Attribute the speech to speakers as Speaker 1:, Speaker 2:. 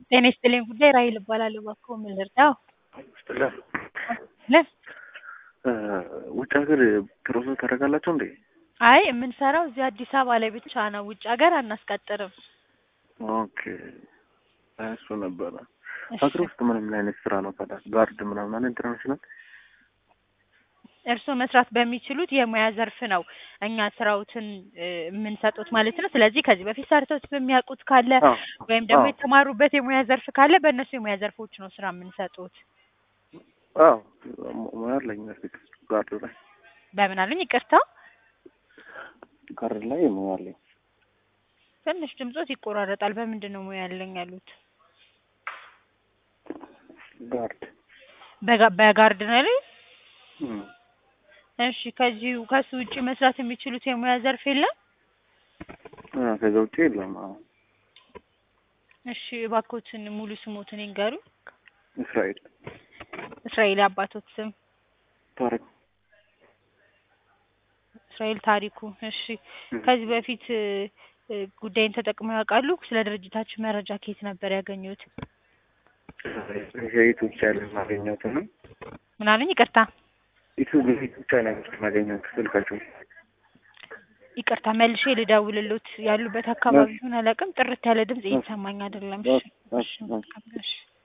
Speaker 1: ጤና ይስጥልኝ ጉዳይ ራሔል እባላለሁ። እባክዎ ምን ልርዳዎ?
Speaker 2: ይስጥልን።
Speaker 1: ለ
Speaker 2: ውጭ ሀገር ፕሮሰስ ታደርጋላችሁ እንዴ?
Speaker 1: አይ የምንሰራው እዚህ አዲስ አበባ ላይ ብቻ ነው። ውጭ ሀገር አናስቀጥርም።
Speaker 2: ኦኬ እሱ ነበረ።
Speaker 1: እሺ።
Speaker 2: ሀገር ውስጥ ምንም አይነት ስራ ነው ታዲያ? ጋርድ ምናምን አለ ኢንተርናሽናል?
Speaker 1: እርስዎ መስራት በሚችሉት የሙያ ዘርፍ ነው እኛ ስራዎትን እ የምንሰጡት ማለት ነው። ስለዚህ ከዚህ በፊት ሰርተውት በሚያውቁት ካለ
Speaker 2: አዎ፣
Speaker 1: ወይም ደግሞ
Speaker 2: አዎ።
Speaker 1: የተማሩበት የሙያ ዘርፍ ካለ በእነሱ የሙያ ዘርፎች ነው ስራ የምንሰጡት።
Speaker 2: አዎ ሙያ አለኝ በፊት ጋርድ ላይ
Speaker 1: በምን አሉኝ? ይቅርታ
Speaker 2: ጋርድ ላይ ሙያ አለኝ።
Speaker 1: ትንሽ ድምጾት ይቆራረጣል። በምንድን ነው ሙያ ያለኝ ያሉት?
Speaker 2: ጋርድ
Speaker 1: በጋ- በጋርድ ነው ያሉኝ?
Speaker 2: እም።
Speaker 1: እሺ ከዚሁ ከሱ ውጭ መስራት የሚችሉት የሙያ ዘርፍ የለም?
Speaker 2: አ ከዛ ውጭ የለም። አዎ
Speaker 1: እሺ እባክዎትን ሙሉ ስሞትን ይንገሩ።
Speaker 2: እስራኤል
Speaker 1: እስራኤል አባቶት ስም
Speaker 2: ታሪክ
Speaker 1: እስራኤል ታሪኩ። እሺ ከዚህ በፊት እ እ ጉዳይን ተጠቅመው ያውቃሉ? ስለ ድርጅታችን መረጃ ከየት ነበር ያገኙት?
Speaker 2: ዩቱብ ቻናል ማገኘት ነው።
Speaker 1: ምን አሉኝ? ይቅርታ
Speaker 2: ዩቱብ ዩቱብ ቻናል ውስጥ ማገኘት ስልካቸው
Speaker 1: ይቅርታ መልሼ ልደውልሎት ያሉበት አካባቢ ይሁን አላውቅም። ጥርት ያለ ድምጽ እየተሰማኝ አይደለም። እሺ እሺ መልካም እሺ